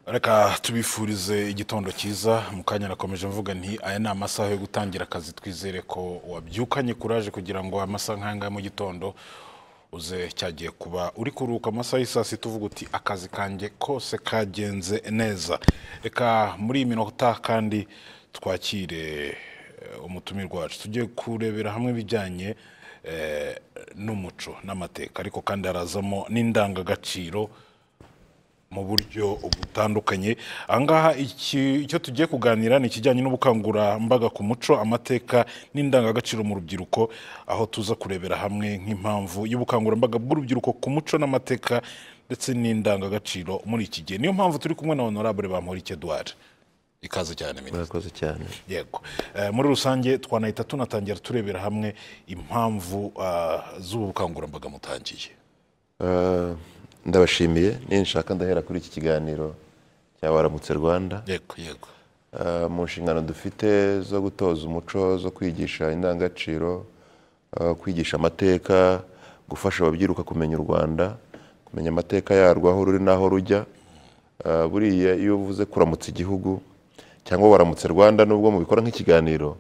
reka tubifurize igitondo cyiza mu kanya nakomeje mvuga nti aya ni amasaha yo gutangira akazi twizere ko wabyukanye kuraje kugira ngo amasaha nk'aya ngaya mu gitondo uze cyagiye kuba uri kuruhuka amasaha y'i saa sita uvuga uti akazi kanjye kose kagenze neza reka muri iyi minota kandi twakire eh, umutumirwa wacu tugiye kurebera hamwe ibijyanye eh, n'umuco n'amateka ariko kandi harazamo n'indangagaciro mu buryo butandukanye ahangaha iki- icyo tugiye kuganira ni ikijyanye n'ubukangurambaga ku muco amateka n'indangagaciro mu rubyiruko aho tuza kurebera hamwe nk'impamvu y'ubukangurambaga bw'urubyiruko ku muco n'amateka ndetse n'indangagaciro muri iki gihe niyo mpamvu turi kumwe na honorable bamporiki edouard ikaze cyane minisitiri murakoze cyane yego Eh, muri rusange twanahita tunatangira turebera hamwe impamvu ah, z'ubu bukangurambaga mutangiye Eh, ndabashimiye ninshaka ndahera kuri iki kiganiro cya waramutse rwanda yego yego Eh, mu nshingano dufite zo gutoza umuco zo kwigisha indangagaciro eh, kwigisha amateka gufasha ababyiruka kumenya u rwanda kumenya amateka yarwo aho ruri n'aho rujya Eh, buriya iyo uvuze kuramutsa igihugu cyangwa waramutse rwanda nubwo mubikora nk'ikiganiro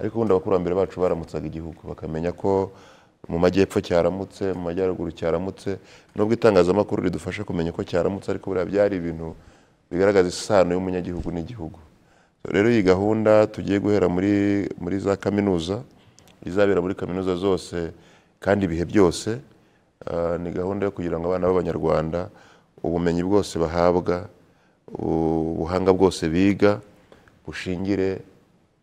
ariko ubundi abakurambere bacu baramutsaga igihugu bakamenya ko mu majyepfo cyaramutse mu majyaruguru cyaramutse nubwo itangazamakuru ridufasha kumenya ko cyaramutse ariko buriya byari ibintu bigaragaza isano y'umunyagihugu n'igihugu rero iyi gahunda tugiye guhera muri muri za kaminuza izabera muri kaminuza zose kandi ibihe byose Ah, ni gahunda yo kugira ngo abana b'abanyarwanda ubumenyi bwose bahabwa u- ubuhanga bwose biga bushingire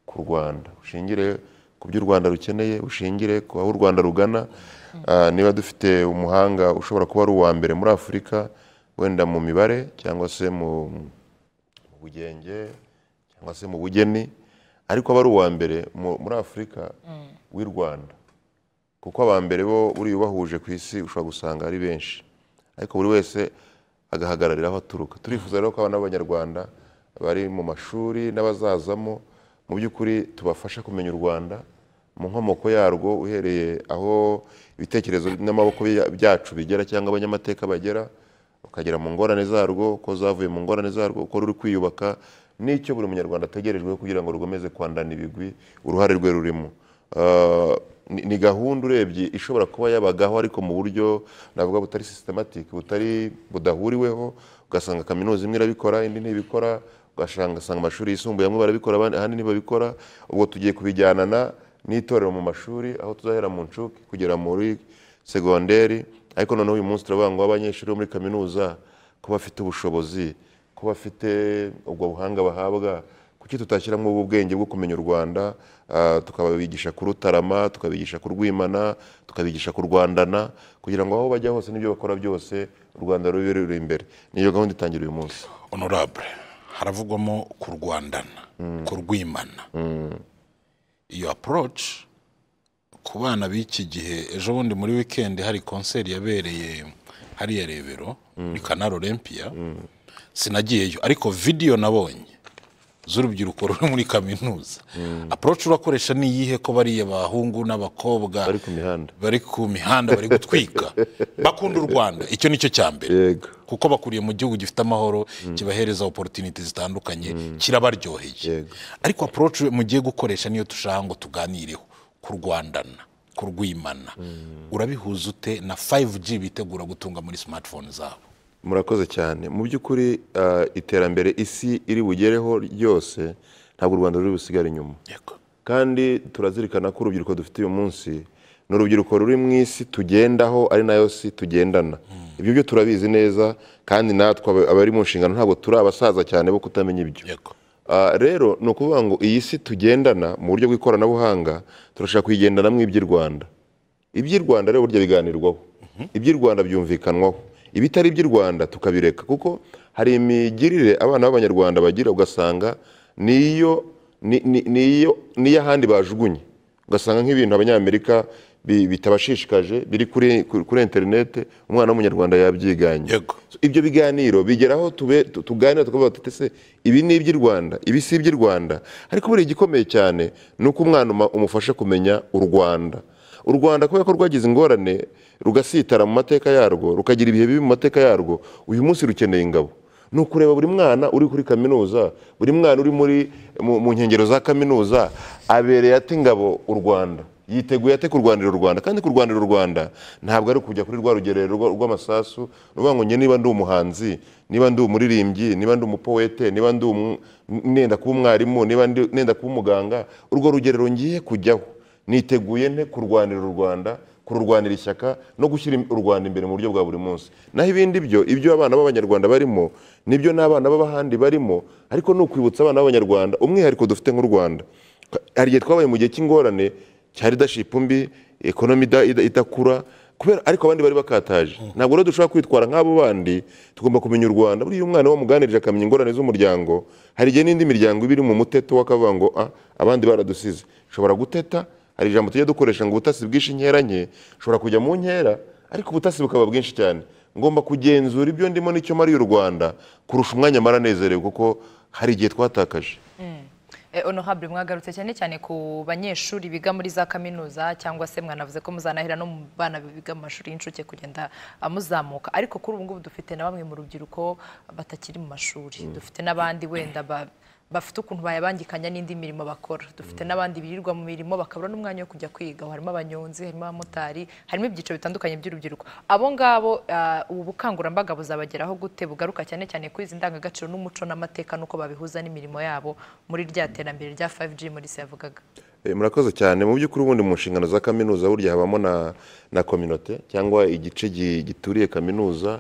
ku rwanda bushingire ku byo u rwanda rukeneye bushingire ku aho u rwanda rugana Ah, niba dufite umuhanga ushobora kuba ari uwa mbere muri afurika wenda mu mibare cyangwa se mu mu bugenge cyangwa se mu bugeni ariko aba ari uwa mbere mu- muri afurika w'i rwanda kuko aba mbere bo buriya ubahuje ku isi ushobora gusanga ari benshi ariko buri wese agahagararira aho aturuka turifuza rero ko abana b'abanyarwanda bari mu mashuri n'abazazamo mu by'ukuri tubafasha kumenya u rwanda mu nkomoko yarwo uhereye aho ibitekerezo n'amaboko bya- byacu bigera cyangwa abanyamateka bagera ukagera mu ngorane zarwo uko zavuye mu ngorane zarwo uko ruri kwiyubaka n'icyo buri munyarwanda ategerejweho kugira ngo rukomeze kwandana ibigwi uruhare rwe rurimo Uh, ni- ni gahunda urebye ishobora kuba yabagaho ariko mu buryo navuga butari systematic butari budahuriweho ugasanga kaminuza imwe irabikora indi ntibikora ugasanga ugasanga amashuri yisumbuye amwe barabikora abandi- ahandi ntibabikora ubwo tugiye kubijyanana n'itorero mu mashuri aho tuzahera mu nshuke kugera muri segonderi ariko noneho uyu munsi turavuga ngo abanyeshuri bo muri kaminuza ko bafite ubushobozi ko bafite ubwo buhanga bahabwa kuki tutashyiramo ubu bwenge bwo kumenya u rwanda ah, tukabigisha kurutarama tukabigisha kurwimana tukabigisha kurwandana kugira ngo aho bajya hose n'ibyo bakora byose u rwanda rube ruri imbere niyo gahunda itangira uyu munsi honorable haravugwamo kurwandana kurwimana iyo approach ku bana b'iki gihe ejo bundi muri weekend hari konseri yabereye hariya rebero muri kanari olympia sinagiyeyo ariko video nabonye z'urubyiruko ruri muri kaminuza approach urakoresha ni iyihe ko bariya bahungu n'abakobwa bari ku mihanda bari ku mihanda bari gutwika bakunda u rwanda icyo ni cyo cya mbere yego kuko bakuriye mu gihugu gifite amahoro kibahereza oporutiniti zitandukanye kirabaryoheye Yego. ariko aporoci mugiye gukoresha niyo dushaka ngo tuganireho kurwandana kurwimana urabihuza ute na 5G bitegura gutunga muri smartphone zabo murakoze cyane mu by'ukuri ah, iterambere isi iri bugereho ryose ntabwo u rwanda ruri busigare inyuma kandi turazirikana ko urubyiruko dufite uyu munsi ni urubyiruko ruri mu isi tugendaho ari nayo si tugendana ibyo byo turabizi neza kandi natwe aba- abari mu nshingano ntabwo turi abasaza cyane bo kutamenya ibyo yego Ah, rero ni ukuvuga ngo iyi si tugendana mu buryo bw'ikoranabuhanga turashaka kuyigendanamo iby'i rwanda iby'i rwanda rero burya biganirwaho iby'i rwanda byumvikanwaho ibitari iby'i rwanda tukabireka kuko hari imigirire abana b'abanyarwanda bagira ugasanga niyo ni- ni- niyo n'iy'ahandi bajugunye ugasanga nk'ibintu abanyamerika bi- bitabashishikaje biri kuri kuri interinete umwana w'umunyarwanda yabyiganye Yego. So, ibyo biganiro bigeraho tube tu- tuganira tukavuga tuti se ibi ni iby'i rwanda ibi si iby'i rwanda ariko buriya igikomeye cyane ni uko umwana uma- umufasha kumenya u rwanda u rwanda kubera ko rwagize ingorane rugasitara mu mateka yarwo rukagira ibihe bibi mu mateka yarwo uyu munsi rukeneye ingabo ni ukureba buri mwana uri kuri kaminuza buri mwana uri muri mu mu nkengero za kaminuza abereye ate ngabo u rwanda yiteguye ate kurwanira u rwanda kandi kurwanira u rwanda ntabwo ari kujya kuri rwa rugerero rwa- rw'amasasu ni ukuvuga ngo njye niba ndi umuhanzi niba ndi umuririmbyi niba ndi umupoete niba ndi umu- nenda kuba umwarimu niba ndi- nenda kuba umuganga urwo rugerero ngiye kujyaho niteguye nte kurwanira u rwanda kururwanira ishyaka no gushyira u rwanda imbere mu buryo bwa buri munsi naho ibindi byo ibyo abana b'abanyarwanda barimo nibyo n'abana b'abahandi barimo ariko ni ukwibutsa abana b'abanyarwanda umwihariko dufite nk'u rwanda hari igihe twabaye mu gihe cy'ingorane cya leadership mbi ekonomi ida- ida- idakura kubera ariko abandi bari bakataje ntabwo rero dushobora kwitwara nk'abo bandi tugomba kumenya u rwanda buriya umwana wamuganirije akamenya ingorane z'umuryango hari igihe n'indi miryango iba iri mu muteto w'akavuga ngo "Ah, abandi baradusize ushobora guteta hari ijambo tujya dukoresha ngo ubutasi bwinshi inkera nke ushobora kujya mu nkera ariko ubutasi bukaba bwinshi cyane ngomba kugenzura ibyo ndimo n'icyo mariye u rwanda kurusha umwanya mara nezerewe kuko hari igihe twatakaje Eh, honorable mwagarutse cyane cyane ku banyeshuri biga muri za kaminuza cyangwa se mwanavuze ko muzanahera no mu bana biga mu mashuri y'incuke kugenda amuzamuka ariko kuri ubu ngubu dufite na bamwe mu rubyiruko batakiri mu mashuri dufite n'abandi wenda ba- bafite ukuntu bayabangikanya n'indi mirimo bakora dufite n'abandi birirwa mu mirimo bakabura n'umwanya wo kujya kwiga harimo abanyonzi harimo abamotari harimo ibyiciro bitandukanye by'urubyiruko abo ngabo ah, ubu bukangurambaga buzabageraho gute bugaruka cyane cyane kuri izi ndangagaciro n'umuco n'amateka n'uko babihuza n'imirimo yabo muri rya terambere rya 5G muri se yavugaga Eh, murakoze cyane mu by'ukuri ubundi mu nshingano za kaminuza burya habamo na na kominote cyangwa igice gi- gituriye kaminuza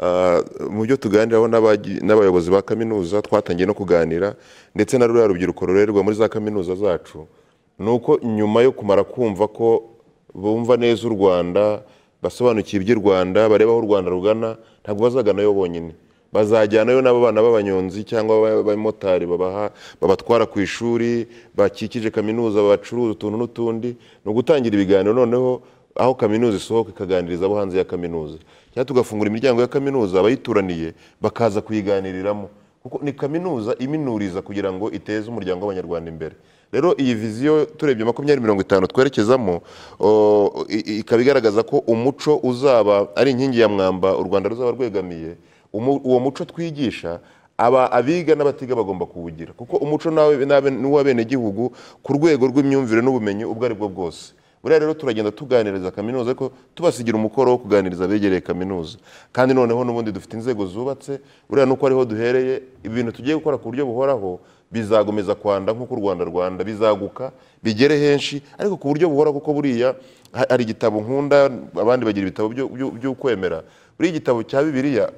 Ah, mu byo tuganiraho n'abagi- n'abayobozi ba kaminuza twatangiye no kuganira ndetse na ruriya rubyiruko rurerwa muri za kaminuza zacu ni uko nyuma yo kumara kumva ko bumva neza u rwanda basobanukiwe iby'u rwanda bareba aho u rwanda rugana ntabwo bazaganayo bonyine bazajyanayo n'abo bana b'abanyonzi cyangwa aba- abamotari babaha babatwara ku ishuri bakikije kaminuza bacuruza utuntu n'utundi ni ugutangira ibiganiro noneho aho kaminuza isohoka ikaganiriza abo hanze ya kaminuza cyangwa tugafungura imiryango ya kaminuza abayituraniye bakaza kuyiganiriramo kuko ni kaminuza iminuriza kugira ngo iteze umuryango w'abanyarwanda imbere rero iyi viziyo turebye makumyabiri mirongo itanu twerekezamo o, i- ikaba igaragaza ko umuco uzaba ari inkingi ya mwamba u rwanda ruzaba rwegamiye Umu- uwo muco twigisha aba abiga n'abatiga bagomba kuwugira kuko umuco nawe n'abe- n'uw'abenegihugu ku rwego rw'imyumvire n'ubumenyi ubwo ari bwo bwose buriya rero turagenda tuganiriza kaminuza ariko tubasigira umukoro wo kuganiriza abegereye kaminuza kandi noneho n'ubundi dufite inzego zubatse buriya nuko ariho duhereye ibintu tugiye gukora ku buryo buhoraho bizagomeza kwanda nk'uko u rwanda rwanda bizaguka bigere henshi ariko ku buryo buhoraho kuko buriya ha- hari igitabo nkunda abandi bagira ibitabo byo- byo- by'ukwemera buriya igitabo cya bibiliya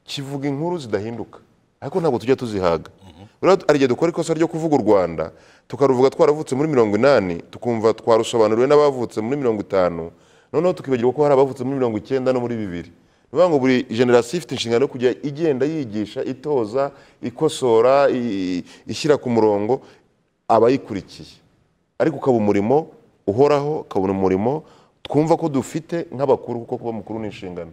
kivuga inkuru zidahinduka ariko ntabwo tujya tuzihaga rero hari igihe dukora ikosa ryo kuvuga u rwanda tukaruvuga twaravutse muri mirongo inani tukumva twarusobanuriwe n'abavutse muri mirongo itanu noneho tukibagirwa ko hari abavutse muri mirongo icyenda no muri bibiri ni ukuvuga ngo buri generasiyo ifite inshingano yo kujya igenda yigisha itoza ikosora i- ishyira ku murongo abayikurikiye ariko ukaba umurimo uhoraho ukabona umurimo twumva ko dufite nk'abakuru kuko kuba mukuru ni inshingano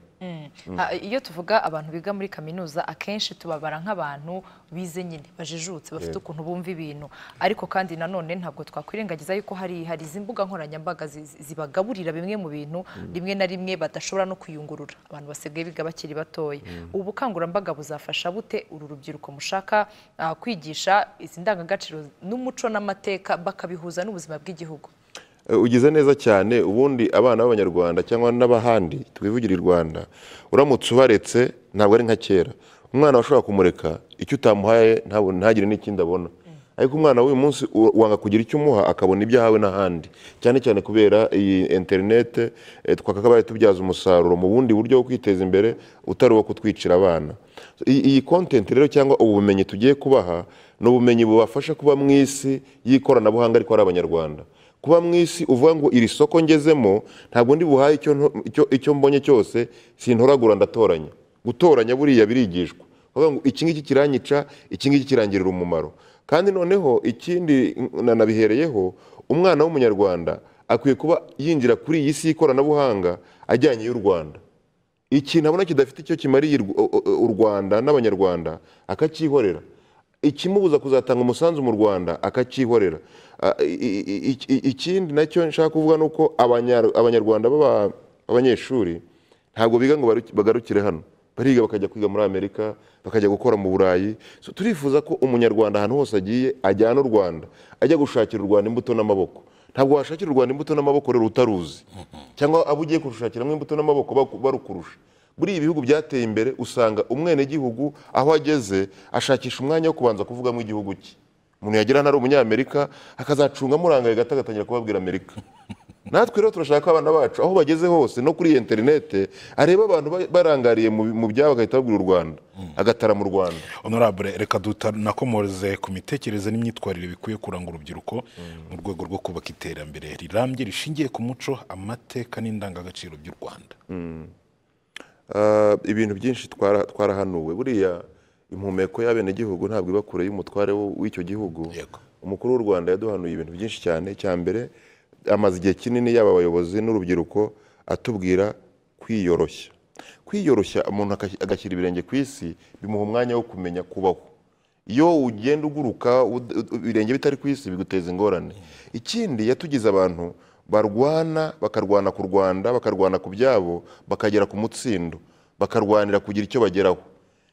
Ah, iyo tuvuga abantu biga muri kaminuza akenshi tubabara nk'abantu bize nyine bajijutse bafite ukuntu bumva ibintu ariko kandi nanone ntabwo twakwirengagiza yuko hari hari izi mbuga nkoranyambaga zi- zi- zibagaburira bimwe mu bintu rimwe na rimwe badashobora no kuyungurura abantu basigaye biga bakiri batoya ubu bukangurambaga buzafasha bute uru rubyiruko mushaka ah, kwigisha izi ndangagaciro n'umuco n'amateka bakabihuza n'ubuzima bw'igihugu Eh, ugize neza cyane ubundi abana b'abanyarwanda cyangwa n'abahandi twivugire i rwanda uramutse ubaretse ntabwo ari nka kera umwana washobora kumureka icyo utamuhaye ntabone- ntagire n'ikindi abona ariko umwana w'uyu munsi u- wanga kugira icyo umuha akabona ibyo ahawe n'ahandi cyane cyane kubera iyi interinete eh, twakabaye tubyaza umusaruro mu bundi buryo bwo kwiteza imbere utari uwo kutwicira abana iyi iyi content rero cyangwa ubu bumenyi tugiye kubaha ni ubumenyi bubafasha kuba mu isi y'ikoranabuhanga ariko ari abanyarwanda kuba mu isi uvuga ngo iri soko ngezemo ntabwo ndi buhaye icyo nto- icyo- icyo mbonye cyose sintoragura ndatoranya gutoranya buriya birigishwa Bavuga ngo iki ngiki kiranyica iki ngiki kirangirira umumaro kandi noneho ikindi nanabihereyeho umwana w'umunyarwanda akwiye kuba yinjira kuri iyi si y'ikoranabuhanga ajyanye y'u rwanda ikintu abona kidafite icyo kimariye u- u- u- u rwanda n'abanyarwanda akacyihorera ikimubuza kuzatanga umusanzu mu rwanda akacyihorera Ah, i- i- i- ikindi nacyo nshaka kuvuga ni uko abanya- abanyarwanda b'aba- b'abanyeshuri ntabwo biga ngo baru- bagarukire hano bariga bakajya kwiga muri amerika bakajya gukora mu burayi So, turifuza ko umunyarwanda ahantu hose agiye ajyana u rwanda ajya gushakira u rwanda imbuto n'amaboko ntabwo washakira u rwanda imbuto n'amaboko rero utaruzi cyangwa abo ugiye kurushakiramo imbuto n'amaboko baku- barukurusha muri ibi bihugu byateye imbere usanga umwenegihugu aho ageze ashakisha umwanya wo kubanza kuvugamo igihugu cye umuntu yagera ntari umunyamerika akazacungamo urangaye gato agatangira kubabwira amerika natwe rero turashaka ko abana bacu aho bageze hose no kuri iyi interinete areba abantu ba- barangariye mu mu byabo agahita babwira u rwanda agatara mu rwanda honorable reka dutanakomoreze ku mitekerereze n'imyitwarire bikwiye kuranga urubyiruko mu rwego rwo kubaka iterambere rirambye rishingiye ku muco amateka n'indangagaciro by'u rwanda Ah, ibintu byinshi twara- twarahanuwe buriya impumeko y'abenegihugu ntabwo iba kure y'umutware wo- w'icyo gihugu Yego. umukuru w'u rwanda yaduhanuye ibintu byinshi cyane cya mbere amaze igihe kinini yaba abayobozi n'urubyiruko atubwira kwiyoroshya kwiyoroshya umuntu akas- agashyira ibirenge ku isi bimuha umwanya wo kumenya kubaho iyo ugenda uguruka ud- ud- ibirenge bitari ku isi biguteza ingorane ikindi yatugize abantu barwana bakarwana ku rwanda bakarwana ku byabo bakagera ku mutsindo bakarwanira kugira icyo bageraho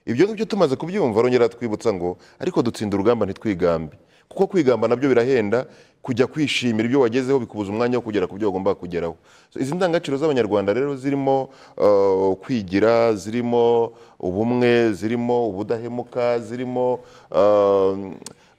ibyo ngibyo tumaze kubyumva arongera twibutsa ngo ariko dutsinda urugamba ntitwigambe kuko kwigamba nabyo birahenda kujya kwishimira ibyo wagezeho bikubuza umwanya wo kugera ku byo wagomba kugeraho So, izi ndangagaciro z'abanyarwanda rero zirimo uh, kwigira zirimo ubumwe zirimo ubudahemuka zirimo uh,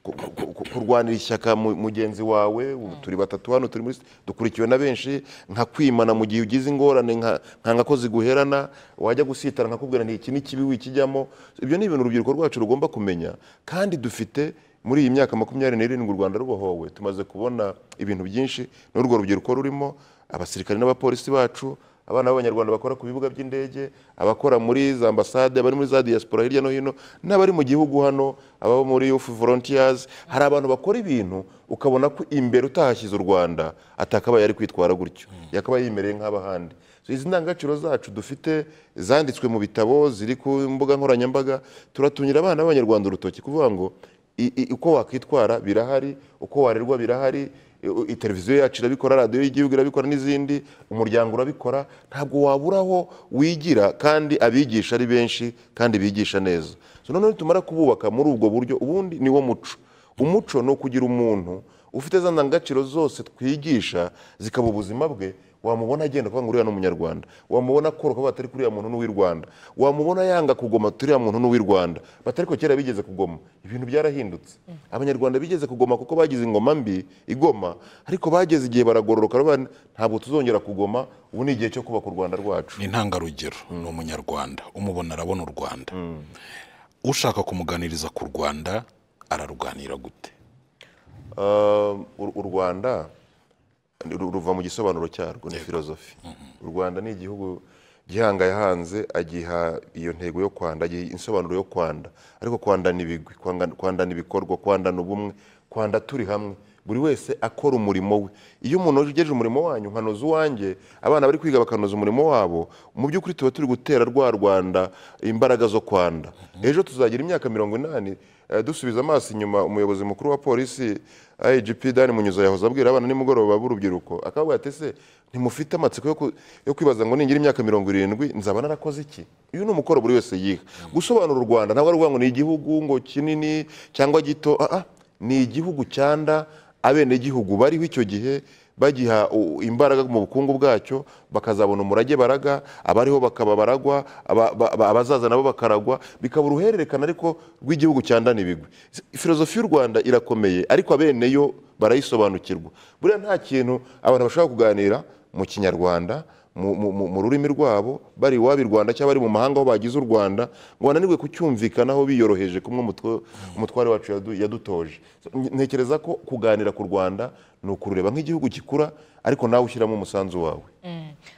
ku- ku- ku- kurwanira ishyaka mu- mugenzi wawe ubu turi batatu hano turi muri st- dukurikiwe na benshi nka kwimana mu gihe ugize ingorane nka nka nka ko ziguherana wajya gusitara nkakubwira nti iki ni kibi wikijyamo ibyo ni ibintu urubyiruko rwacu rugomba kumenya kandi dufite muri iyi myaka makumyabiri n'irindwi u rwanda rubohowe tumaze kubona ibintu byinshi n'urwo rubyiruko rurimo abasirikare n'abapolisi bacu abana b'abanyarwanda bakora ku bibuga by'indege abakora muri za ambasade abari muri za diaspora hirya no hino n'abari mu gihugu hano ababa muri youth volunteers hari abantu bakora ibintu ukabona ko imbere utahashyize u rwanda atakabaye ari kwitwara gutyo yakabaye yimereye nk'abahandi So, izi ndangagaciro zacu dufite zanditswe mu bitabo ziri ku mbuga nkoranyambaga turatumira abana b'abanyarwanda urutoki kuvuga ngo i- i- uko wakwitwara birahari uko warerwa birahari i- i- televiziyo yacu irabikora radiyo y'igihugu irabikora n'izindi umuryango urabikora ntabwo wabura aho wigira kandi abigisha ari benshi kandi bigisha neza so noneho nitumara kububaka muri ubwo buryo ubundi ni wo muco umuco ni ukugira umuntu ufite za ndangagaciro zose twigisha zikaba ubuzima bwe wamubona agenda kuvuga ngo uriya ni umunyarwanda wamubona koroka batari kuri uriya muntu n'uw'i rwanda wamubona yanga kugoma turiya muntu n'uw'i rwanda batari ko kera bigeze kugoma ibintu byarahindutse abanyarwanda bigeze kugoma kuko bagize ingoma mbi igoma ariko bageze igihe baragororoka baravuga, ntabwo tuzongera kugoma ubu ni igihe cyo kubaka u rwanda rwacu ni intangarugero ni umunyarwanda umubona arabona u rwanda ushaka kumuganiriza ku rwanda araruganira gute Uh, u u rwanda ru- ruva mu gisobanuro cyarwo ni filozofi u rwanda ni igihugu gihanga yahanze agiha iyo ntego yo kwanda agiha insobanuro yo kwanda ariko kwandana ibigwi kwanga- kwandana ibikorwa kwandana ubumwe kwanda turi hamwe buri wese akora umurimo we iyo umuntu ugejeje umurimo wanyu nkanoza uwanjye abana bari kwiga bakanoza umurimo wabo mu by'ukuri tuba turi gutera rwa rwanda imbaraga zo kwanda ejo tuzagira imyaka mirongo inani eh, dusubiza amaso inyuma umuyobozi mukuru wa polisi IGP Dani Munyuza yahoze abwira abana nimugoroba b'urubyiruko akavuga ati se ntimufite amatsiko yo ku- yo kwibaza ngo ningira imyaka mirongo irindwi nzaba narakoze iki uyu ni umukoro buri wese yiha gusobanura u Rwanda ntabwo ari ukuvuga ngo ni igihugu ngo kinini cyangwa gito ah, ah, ni igihugu cyanda abenegihugu bariho icyo gihe bagiha u- imbaraga mu bukungu bwacyo bakazabona umurage baraga abariho bakaba baragwa aba- ba- ba- abazaza nabo bakaragwa bikaba uruhererekane ariko rw'igihugu cyandana ibigwi filozofi y'u rwanda irakomeye ariko abeneyo barayisobanukirwa buriya nta kintu abantu bashobora kuganira mu kinyarwanda mu- mu- mu mu rurimi rwabo bari iwabo i rwanda cyangwa bari mu mahanga aho bagize u rwanda ngo bananirwe kucyumvikanaho biyoroheje kumwe umutwe- umutware wacu yadu- yadutoje So, ntekereza ko kuganira ku rwanda ni ukurureba nk'igihugu gikura ariko nawe ushyiramo umusanzu wawe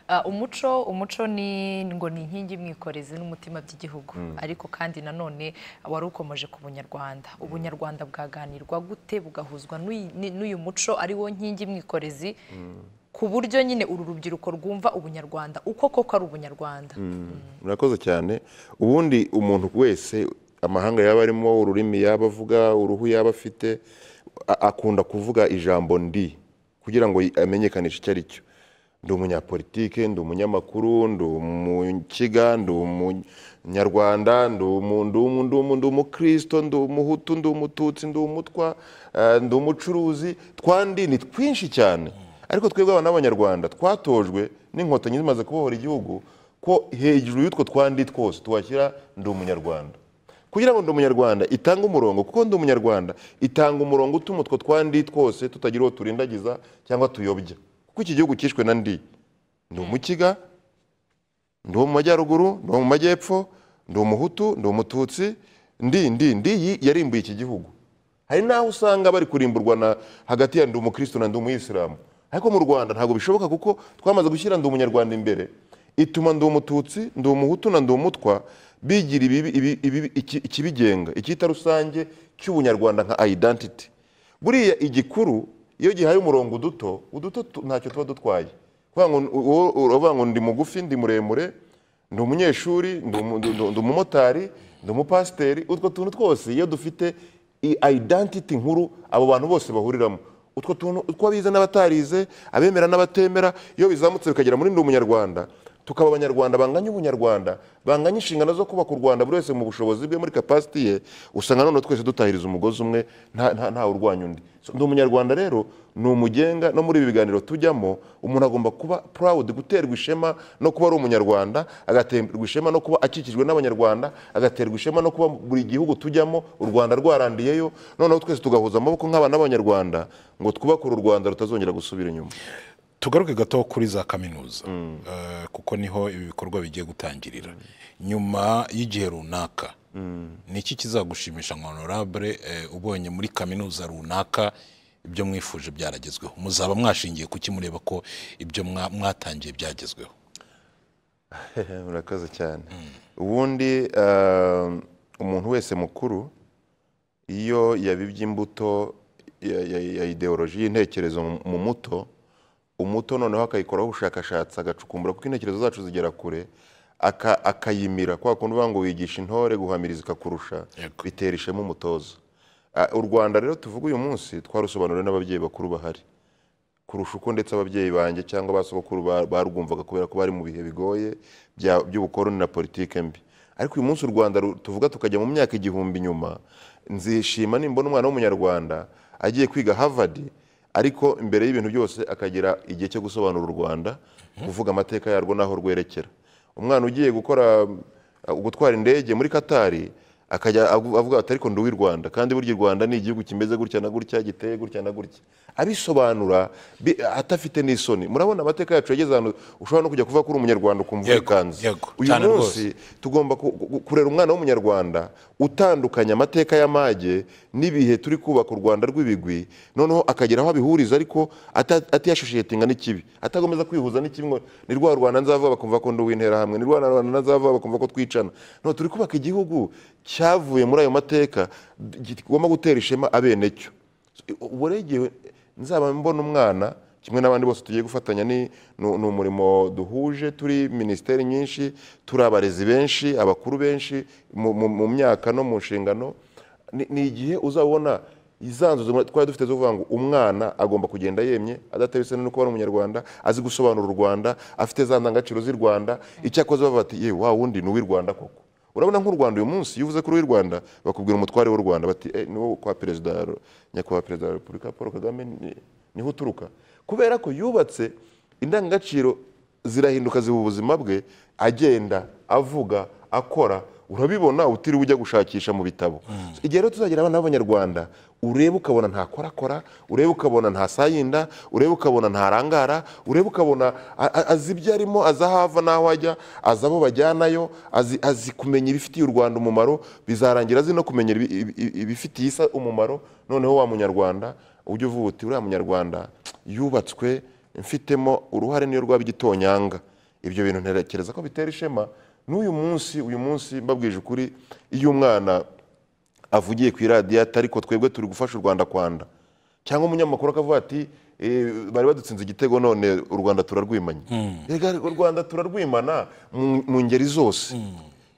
Ah, umuco umuco ni ngo ni inkingi mwikorezi n'umutima by'igihugu ariko kandi nanone wari ukomeje ku bunyarwanda ubunyarwanda bwaganirwa gute bugahuzwa n'uyu- ni- n'uyu muco ari wo nkingi mwikorezi ku buryo nyine uru rubyiruko rwumva ubunyarwanda uko koko ari ubunyarwanda murakoze cyane ubundi umuntu wese amahanga yaba arimo ururimi yaba avuga uruhu yaba afite a- akunda kuvuga ijambo ndi kugira ngo y- amenyekanishe icyo ari cyo ndi umunyapolitike ndi umunyamakuru ndi umukiga ndi umunyarwanda ndi umu- ndi umu- ndi umu- ndi umukristo ndi umuhutu ndi umututsi ndi umutwa eh, ndi umucuruzi twandi ni twinshi cyane ariko twebwe abana b'abanyarwanda twatojwe n'inkotanyi zimaze kubohora igihugu ko hejuru y'utwo twandi twose tuhashyira ndi umunyarwanda kugira ngo ndi umunyarwanda itange umurongo kuko ndi umunyarwanda itanga umurongo utuma utwo twandi twose tutagira uwo turindagiza cyangwa tuyobya kuko iki gihugu cyishwe na ndi ndi umukiga ndi uwo mu majyaruguru ndi uwo mu majyepfo ndi umuhutu ndi umututsi ndi ndi ndi yi yarimbuye iki gihugu hari n'aho usanga bari kurimburwa na hagati ya ndi umukristo na ndi umuyisilamu ariko mu rwanda ntabwo bishoboka kuko twamaze gushyira ndi umunyarwanda imbere ituma ndi umututsi ndi umuhutu na ndi umutwa bigira ibibi- ibibi- ibibi- iki- ikibigenga icyita rusange cy'ubunyarwanda nka identity buriya igikuru iyo gihaye umurongo uduto uduto tu- ntacyo tuba dutwaye kuvuga ngo u- u- uravuga ngo ndi mugufi ndi muremure ndi umunyeshuri ndi umu- ndi- ndi- ndi umumotari ndi umupasiteri utwo tuntu twose iyo dufite identity nkuru abo bantu bose bahuriramo utwo tuntu utwo abize n'abatarize abemera n'abatemera iyo bizamutse bikagera muri ndi umunyarwanda tukaba abanyarwanda banganya ubunyarwanda banganya inshingano zo kubaka u rwanda buri wese mu bushobozi bwe muri capacity ye usanga none twese dutahiriza umugozi umwe nta- nta- ntawe urwanya undi So, ndi umunyarwanda rero ni umugenga no muri ibi biganiro tujyamo umuntu agomba kuba proud guterwa ishema no kuba ari umunyarwanda agaterwa ishema no kuba akikijwe n'abanyarwanda agaterwa ishema no kuba buri gihugu tujyamo u rwanda rwarandiyeyo noneho twese tugahuza amaboko nk'abana b'abanyarwanda ngo twubake uru rwanda rutazongera gusubira inyuma tugaruke gato kuri za kaminuza Eh, kuko niho ibi bikorwa bigiye gutangirira nyuma y'igihe runaka ni iki kizagushimisha nka honorable eh, ubonye muri kaminuza runaka ibyo mwifuje byaragezweho muzaba mwashingiye kuki mureba ko ibyo mwa- mwatangiye byagezweho murakoze cyane ubundi eh, umuntu wese mukuru iyo yabibye imbuto ya- ya- ya ideoloji y'intekerezo mu- mu muto umuto noneho akayikoraho ubushakashatsi agacukumbura kuko intekerezo zacu zigera kure aka- akayimira kwa kundi uvuga ngo wigisha intore guhamiriza ikakurusha Yego. bitera ishema umutoza Ah, u rwanda rero tuvuga uyu munsi twarusobanuriwe n'ababyeyi bakuru bahari kurusha uko ndetse ababyeyi banjye cyangwa ba sogokuru ba- barwumvaga kubera ko bari mu bihe bigoye bya- by'ubukoroni na politike mbi ariko uyu munsi u rwanda ru- tuvuga tukajya mu myaka igihumbi inyuma nzishima nimbona umwana w'umunyarwanda agiye kwiga harvard ariko imbere y'ibintu byose akagira igihe cyo gusobanura u rwanda kuvuga amateka yarwo n'aho rwerekera umwana ugiye gukora uh, gutwara indege muri katari akajya avu- avuga ati ariko ndi uw'i rwanda kandi burya i rwanda ni igihugu kimeze gutya na gutya giteye gutya na gutya abisobanura bi- atafite n'isoni murabona amateka yacu yageze ahantu ushobora no kujya kuvuga ko uri umunyarwanda ukumva Yego, wikanze yego, uyu cyane munsi tugomba ku- ku- kurera umwana w'umunyarwanda utandukanya amateka y'amage n'ibihe turi kubaka u rwanda rw'ibigwi noneho akagera aho abihuriza ariko ata- atiyashoshetinga n'ikibi atakomeza kwihuza n'ikibi ngo ni rwa rwanda nzavuba bakumva ko ndi uw'interahamwe ni rwa rwanda nzavuba bakumva ko twicana no turi kubaka igihugu cyavuye muri ayo mateka kigomba gutera ishema abenecyo ubu rero igihe nzaba mbona umwana kimwe n'abandi bose tugiye gufatanya ni ni- ni umurimo duhuje turi minisiteri nyinshi turi abarezi benshi abakuru benshi mu- mu mu myaka no mu nshingano ni- ni igihe uzabona izanzuzo twari dufite zo kuvuga ngo umwana agomba kugenda yemye adatewe isoni no kuba ari umunyarwanda azi gusobanura u rwanda afite za ndangagaciro z'i rwanda icyakoze bavuga bati yewe wa wundi ni uw'i rwanda koko urabona nk'u rwanda uyu munsi iyo uvuze kuri uw'i rwanda bakubwira umutware w'u rwanda bati "Eh, ni wo kwa perezida nyakubahwa perezida wa repubulika paul kagame ni- niho uturuka kubera ko yubatse indangagaciro zirahinduka ziba ubuzima bwe agenda avuga akora urabibona utiriwe ujya gushakisha mu bitabo igihe rero tuzagira abana b'abanyarwanda urebe ukabona ntakorakora urebe ukabona ntasayinda urebe ukabona ntarangara urebe ukabona a- a- azi ibyo arimo azi aho ava n'aho ajya azi abo bajyanayo azi, azi kumenya ibifitiye u rwanda umumaro bizarangira azi no kumenya ibi- ibi- ibi- ibifitiye isa umumaro noneho wa munyarwanda ujya uvuga uti uriya munyarwanda yubatswe mfitemo uruhare niyo rwaba igitonyanga ibyo bintu ntekereza ko bitera ishema n'uyu munsi uyu munsi mbabwije ukuri iyo umwana avugiye ku iradiyati ariko twebwe turi gufasha u rwanda kwanda cyangwa umunyamakuru akavuga ati "Eh, bari badutsinze igitego none u rwanda turarwimanye Erega u rwanda turarwimana mu mu ngeri zose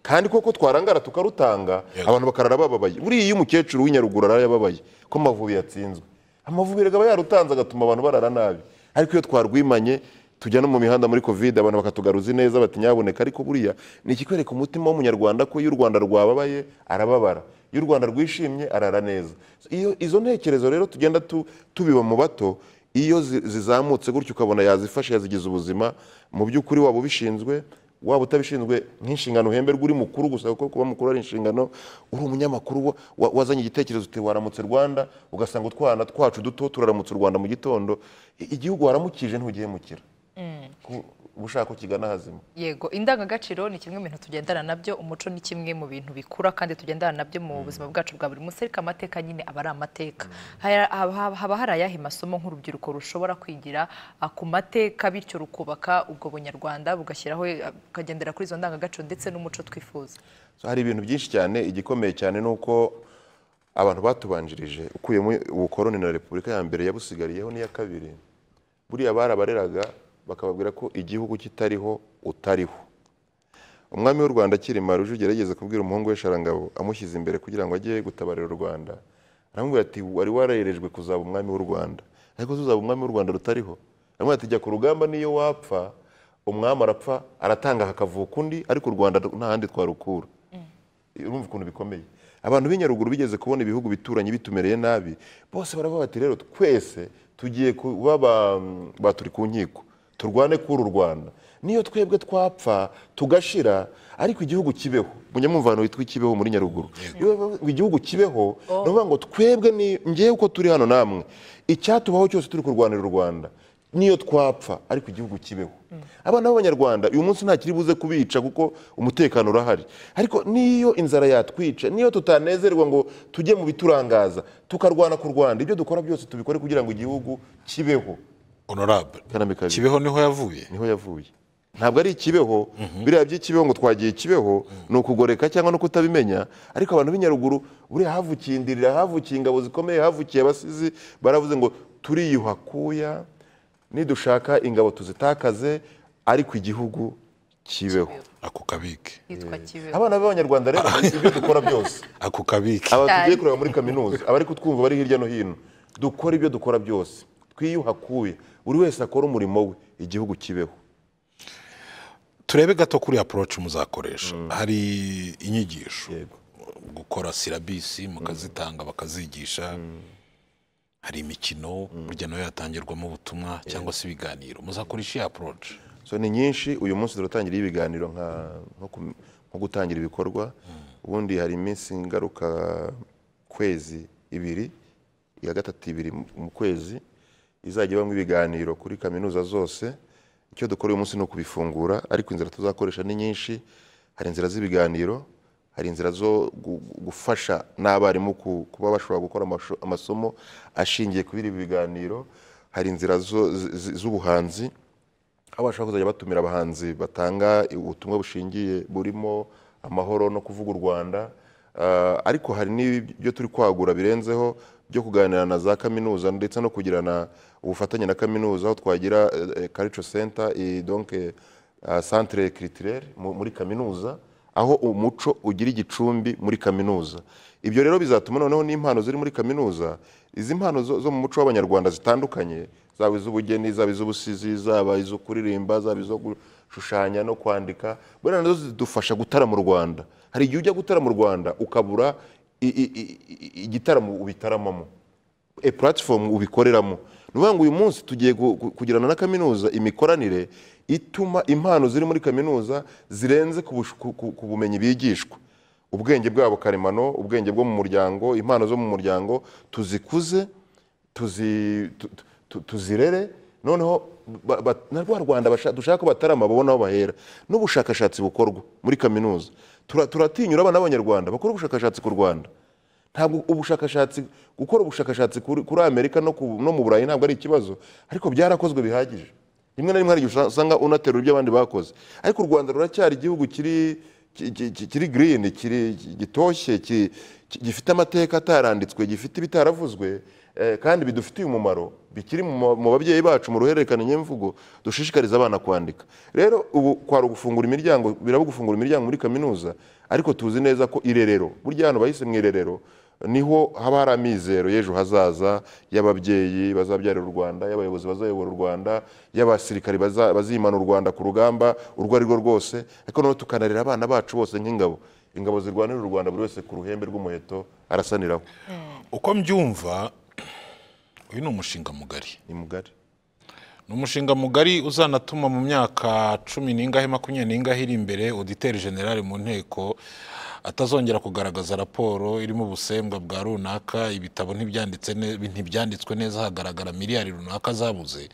kandi koko twarangara tukarutanga abantu bakarara bababaye buriya iyo umukecuru w'inyaruguru arara yababaye ko amavubi yatsinzwe amavubi erega aba yarutanze agatuma abantu barara nabi ariko iyo twarwimanye tujya no mu mihanda muri kovide abantu bakatugaruza ineza batinyaboneka ariko buriya ni ikikwereka umutima w'umunyarwanda ko iyo u rwanda rwababaye arababara iyo u rwanda rwishimye arara neza iyo izo ntekerezo rero tugenda tu- tubiba mu bato iyo zi- zizamutse gutyo ukabona yazifashe yazigize ubuzima mu by'ukuri waba ubishinzwe waba utabishinzwe nk'inshingano uhemberwa uri mukuru gusa kuko kuba mukuru ari inshingano uri umunyamakuru wa- wa- wazanye igitekerezo uti waramutse rwanda ugasanga utwana twacu duto turaramutse u rwanda mu gitondo I- igihugu waramukije ntugihemukira Ku- ubushaka ukigana hazima yego indangagaciro ni kimwe mu bintu tugendana nabyo umuco ni kimwe mu bintu bikura kandi tugendana nabyo mu buzima bwacu bwa buri munsi ariko amateka nyine aba ari amateka Haya- haba haba hari ayahe masomo nk'urubyiruko rushobora kwigira ah, ku mateka bityo rukubaka ubwo bunyarwanda bugashyiraho eh, bukagendera kuri izo ndangagaciro ndetse n'umuco twifuza So, hari ibintu byinshi cyane igikomeye cyane ni uko abantu batubanjirije ukuyemo ubukoroni na repubulika ya mbere yabusigariyeho n'iya kabiri buriya barabareraga bakababwira ko igihugu kitariho utariho umwami w'u rwanda kirima rujugera yigeze kubwira umuhungu we sharangabo amushyize imbere kugira ngo ajye gutabarira u rwanda aramubwira ati wari warerejwe kuzaba umwami w'u rwanda ariko tuzaba umwami w'u rwanda rutariho aramubwira ati jya ku rugamba niyo wapfa umwami arapfa aratanga hakavuka undi ariko u rwanda nta handi twarukura urumva ukuntu bikomeye abantu b'inyaruguru bigeze kubona ibihugu bituranye bitumereye nabi bose baravuga bati rero twese tugiye kuba ba- ba turi ku nkiko turwane kuri u rwanda niyo twebwe twapfa tugashira ariko igihugu kibeho munyamwumvano witwa ikibeho muri nyaruguru iyo bavuga ngo igihugu kibeho ni ukuvuga ngo twebwe ni ngewe uko turi hano namwe icyatubaho cyose turi kurwanira u rwanda niyo twapfa ariko igihugu kibeho abana b'abanyarwanda uyu munsi nta kiri buze kubica kuko umutekano urahari ariko niyo inzara yatwica niyo tutanezerwa ngo tujye mu biturangaza tukarwana ku rwanda ibyo dukora byose tubikore kugira ngo igihugu kibeho honorable Kaname kabiri. kibeho niho yavuye niho yavuye ntabwo ari ikibeho biriya by'ikibeho ngo twagiye ikibeho ni ukugoreka cyangwa no kutabimenya ariko abantu b'inyaruguru buriya havukiye indirira havukiye ingabo zikomeye havukiye abasizi baravuze ngo turiyuha kuya nidushaka ingabo tuzitakaze ariko igihugu kibeho ako kabike yitwa kibeho abana b'abanyarwanda rero ibyo dukora byose ako kabike aba tugiye Cyane. kureba muri kaminuza abari kutwumva bari hirya no hino dukora ibyo dukora byose twiyuha kuya buri wese akora umurimo we igihugu kibeho turebe gato kuri approach muzakoresha hari inyigisho gukora silabisi mukazitanga bakazigisha hari imikino burya nayo yatangirwamo ubutumwa cyangwa se ibiganiro muzakoresha iyi approach so ni nyinshi uyu munsi turatangira ibiganiro nka nko ku- nko gutangira ibikorwa ubundi hari iminsi ngaruka kwezi ibiri iya gatatu ibiri mu- mu kwezi izajya ibamo ibiganiro kuri kaminuza zose icyo dukora uyu munsi ni ukubifungura ariko inzira tuzakoresha ni nyinshi hari inzira z'ibiganiro hari inzira zo gu- gu- gufasha n'abarimu ku- kuba bashobora gukora amasho- amasomo ashingiye kuri ibi biganiro hari inzira zo- zi- zi- z'ubuhanzi aho bashobora kuzajya batumira abahanzi batanga ubutumwa bushingiye burimo amahoro no kuvuga u rwanda Ah, ariko hari n'ibyo turi kwagura birenzeho byo kuganira na za kaminuza ndetse no kugirana ubufatanye na kaminuza aho twagira eh, eh, culture center et donc eh, ah, centre culturel mu- muri kaminuza aho umuco ugira igicumbi muri kaminuza ibyo rero bizatuma noneho n'impano ziri muri kaminuza izi mpano zo, zo mu muco w'abanyarwanda zitandukanye zaba iz'ubugeni zaba iz'ubusizi zaba izo kuririmba zaba izo gushushanya no kwandika buriya nazo zidufasha gutara mu rwanda hari igihe ujya gutara mu rwanda ukabura i- i- i- i- igitaramo ubitaramamo e platform ubikoreramo ni ukuvuga ngo uyu munsi tugiye gu- gu- kugirana na kaminuza imikoranire ituma impano ziri muri kaminuza zirenze ku bush- ku- ku- ku bumenyi bigishwa ubwenge bwabo karemano ubwenge bwo mu muryango impano zo mu muryango tuzikuze tuzi- tu- tu- tuzirere noneho ba- ba- na rwa rwanda basha- dushaka ko batarama babona aho bahera n'ubushakashatsi bukorwa muri kaminuza Tura- turatinyura abana b'abanyarwanda bakora ubushakashatsi ku rwanda ntabwo ubushakashatsi gukora ubushakashatsi kuri kuri amerika no ku- no mu burayi ntabwo ari ikibazo ariko byarakozwe bihagije rimwe na rimwe hari igihe usanga unaterura ibyo abandi bakoze ariko u rwanda ruracyari igihugu kiri ki- ki- ki- kiri green kiri gitoshye ki- ki- gifite amateka ataranditswe gifite ibitaravuzwe eh, kandi bidufitiye umumaro bikiri mu ma- mu babyeyi bacu mu ruhererekane nyemvugo dushishikariza abana kwandika rero ubu kwari ugufungura imiryango biraba gufungura imiryango muri kaminuza ariko tuzi neza ko irerero burya hano bahise mu irerero niho haba hari amizero y'ejo hazaza y'ababyeyi bazabyarira u rwanda y'abayobozi bazayobora u rwanda y'abasirikari baza- bazimana u rwanda ku rugamba urwo ari rwo rwose ariko noneho tukanarera abana bacu bose nk'ingabo ingabo zirwanira u rwanda buri wese ku ruhembe rw'umuheto arasaniraho uko mbyumva uyu ni umushinga mugari ni mugari ni umushinga mugari uzanatuma mu myaka cumi n'ingahe makumyabiri n'ingahe iri imbere uditeri generale mu nteko atazongera kugaragaza raporo irimo ubusembwa bwa runaka ibitabo ntibyanditse ne- ntibyanditswe neza hagaragara miliyari runaka zabuze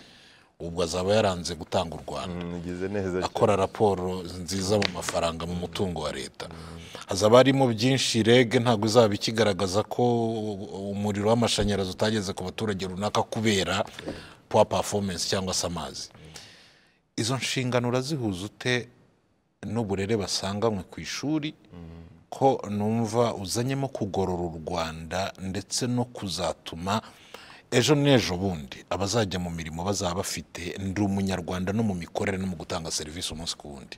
ubwo azaba yaranze gutanga u rwanda mugeze neza cyane. akora raporo nziza mu mafaranga mu mutungo wa leta hazaba harimo byinshi reg ntabwo izaba ikigaragaza ko umuriro w'amashanyarazi utageze ku baturage runaka kubera puwa performance cyangwa se amazi izo nshingano urazihuza ute n'uburere basanganywe ku ishuri ko numva uzanyemo kugorora u rwanda ndetse no kuzatuma ejo n'ejo bundi abazajya mu mirimo bazaba bafite ndi umunyarwanda no mu mikorere no mu gutanga serivisi umunsi ku wundi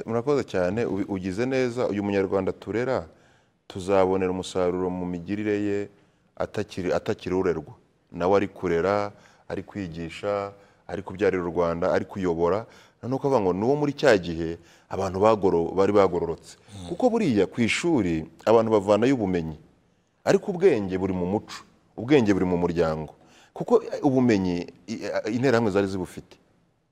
murakoze cyane ubi- ugize neza uyu munyarwanda turera tuzabonera umusaruro mu migirire ye atakiri atakiri urerwa nawe ari kurera ari kwigisha ari kubyarira u rwanda ari kuyobora noneho ukavuga ngo ni uwo muri cya gihe abantu bagoro- bari bagororotse kuko buriya ku ishuri abantu bavanayo ubumenyi ariko ubwenge buri mu muco ubwenge buri mu muryango kuko eh, ubumenyi i- eh, interahamwe zari zibufite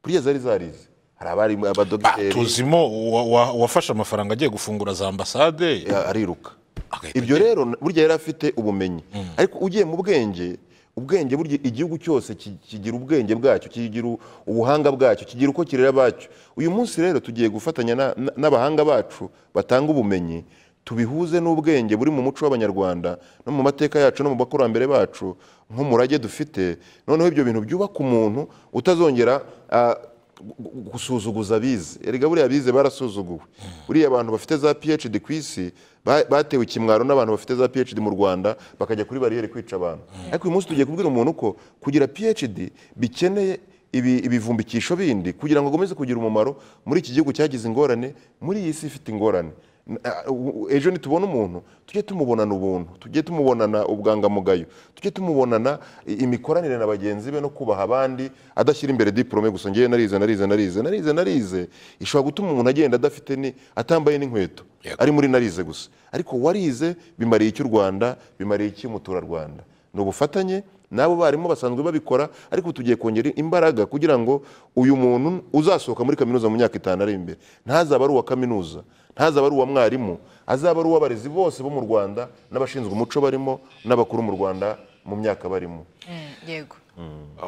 buriya zari zarize hari abarimu abadogiteri tuzimo uwa- uwa- uwafashe amafaranga agiye gufungura za ambasade ya- ariruka Agahita ibyo rero burya yari afite ubumenyi ariko ugiye mu bwenge ubwenge burya igihugu cyose ki- kigira ubwenge bwacyo kigira ubuhanga bwacyo kigira uko kirera abacyo uyu munsi rero tugiye gufatanya na- na- n'abahanga bacu batanga ubumenyi tubihuze n'ubwenge buri mu muco w'abanyarwanda no mu mateka yacu no mu bakurambere bacu nk'umurage dufite noneho ibyo bintu byubaka umuntu utazongera ah, gu- gusuzuguza abize erega buriya abize barasuzuguwe buriya abantu bafite za phd ku isi ba- batewe ikimwaro n'abantu bafite za phd mu rwanda bakajya kuri bariyeri kwica abantu ariko uyu munsi tugiye kubwira umuntu ko kugira phd bikeneye ibi- ibivumbikisho bindi kugira ngo akomeze kugira umumaro muri iki gihugu cyagize ingorane muri iyi si ifite ingorane N- a- u- ejo nitubona umuntu tujye tumubonana ubuntu tujye tumubonana ubwangamugayo tujye tumubonana i- imikoranire na bagenzi be no kubaha abandi adashyira imbere diporome gusa ngewe narize narize narize narize narize ishobora gutuma umuntu agenda adafite ni atambaye n'inkweto Yego. ari muri narize gusa ariko warize bimariye iki u rwanda bimariye iki umuturarwanda ni ubufatanye n'abo barimu basanzwe babikora ariko tugiye kongera imbaraga kugira ngo uyu muntu uzasohoka muri kaminuza mu myaka itanu ari imbere ntazaba ari uwa kaminuza ntazaba ari uwa mwarimu azaba ari uw'abarezi bose bo mu rwanda n'abashinzwe umuco barimo n'abakuru mu rwanda mu myaka barimo Mm, yego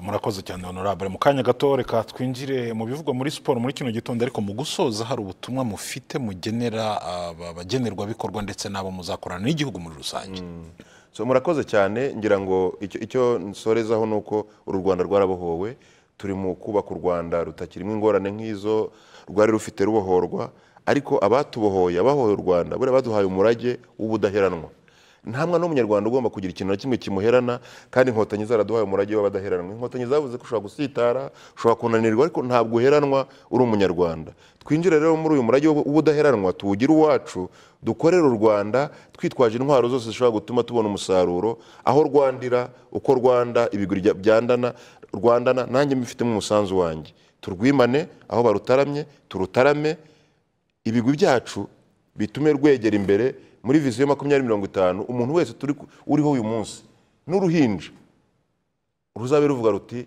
murakoze cyane honorable mu kanya gato reka twinjire mu bivugwa muri siporo muri kino gitondo ariko mu gusoza hari ubutumwa mufite mugenera aba- abagenerwabikorwa ndetse n'abo muzakorana n'igihugu muri rusange so murakoze cyane ngira ngo icyo icyo nsorezaho ni uko uru rwanda rwarabohowe turi mu kubaka u rwanda rutakirimo ingorane nk'izo rwari rufite rubohorwa ariko abatubohoye abahoye u rwanda buriya baduhaye umurage w'ubudaheranwa nta mwana w'umunyarwanda ugomba kugira ikintu na kimwe kimuherana kandi inkotanyi zaraduhaye umurage w'abadaheranwa inkotanyi zavuze ko ushobora gusitara ushobora kunanirwa ariko ntabwo uheranwa uri umunyarwanda twinjire rero muri uyu murage w'ubudaheranwa tuwugire uwacu dukorere u rwanda twitwaje intwaro zose zishobora gutuma tubona umusaruro aho rwandira uko rwanda ibiguri bya- byandana rwandana nanjye mbifitemo umusanzu wanjye turwimane aho barutaramye turutarame ibigwi byacu bitume rwegera imbere muri visiyo makumyabiri mirongo itanu umuntu wese turi ku- uriho uyu munsi n'uruhinja ruzabe ruvuga ruti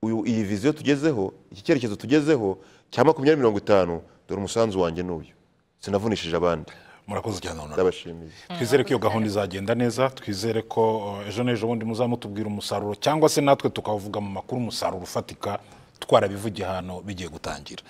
"Uyu- iyi visiyo tugezeho iki cyerekezo tugezeho cya makumyabiri mirongo itanu dore umusanzu wanjye n'uyu sinavunishije abandi murakoze cyane honorable ndabashimiye twizere ko iyo gahunda izagenda neza twizere ko eh, ejo n'ejo bundi muzamutubwira umusaruro cyangwa se natwe tukavuga mu makuru umusaruro ufatika twarabivugiye hano bigiye gutangira